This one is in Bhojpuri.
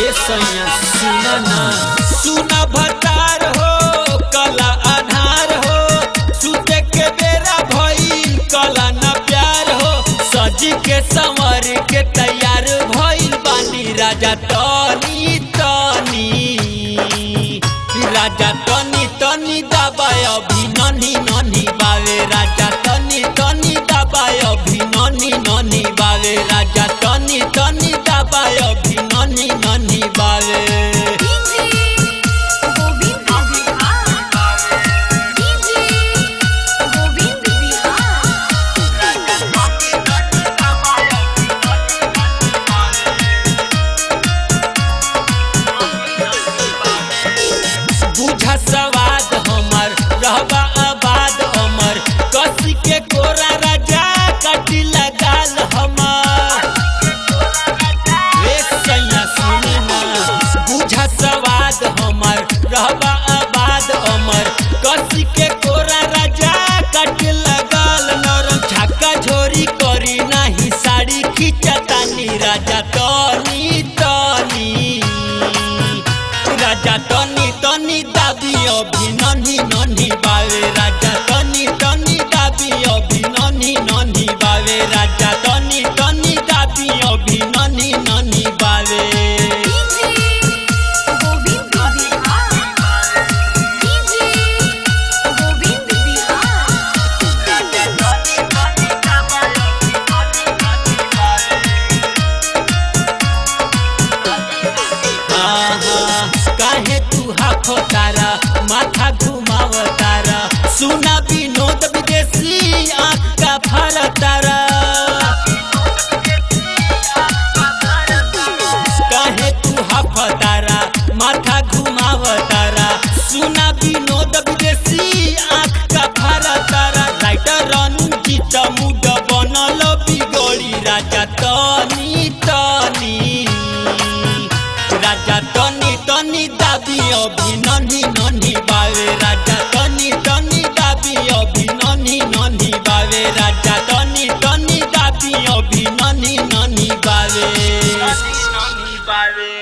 ए सैया सुन ना सुन भतार हो कला आधार हो सुते के बेरा भइल कला न प्यार हो सजी के संवर के तैयार भइल बानी राजा तनी तनी राजा तनी तनी दबाय अभी ननी ननी बावे राजा तनी तनी दबाय अभी ननी ननी बावे राजा तनी तनी दबाय अभी ननी ननी बावे डीजे गोविंद बिहार डीजे गोविंद बिहार बुझा सवाद हमर रहबा आबाद अमर कसी के कोरा राजा कटी लगाल हमर एक सैया सुनी ना बुझा सवाद हमर रहबा आबाद अमर कसी के कोरा राजा कट लगाल नरम छक्का झोरी करी नाही साड़ी खिंचतानी राजा तनी तनी राजा तनी तनी दाबी अभी ननी ननी बावे राजा तनी तनी दाबी अभी ननी ननी बावे राजा तनी तनी दाबी अभी ननी ननी बावे डीजे गोविंद बिहार डीजे गोविंद बिहार आहा, काहे तू हाफो तारा माथा घुमाव तारा सुना विनोद विदेशी आँख का फर तारा काहे तू हाफ तारा माथा घुमाव तारा सुना विनोद विदेशी आँख का फर तारा राइटर रंजीत मुड बनल बिगड़ी राजा तनी तनी राजा तनी तनी दाबी अभी ननी ननी बावे राजा तनी तनी दाबी अभी ननी ननी बावे राजा तनी तनी दाबी अभी ननी ननी बावे Nani, nani, baby.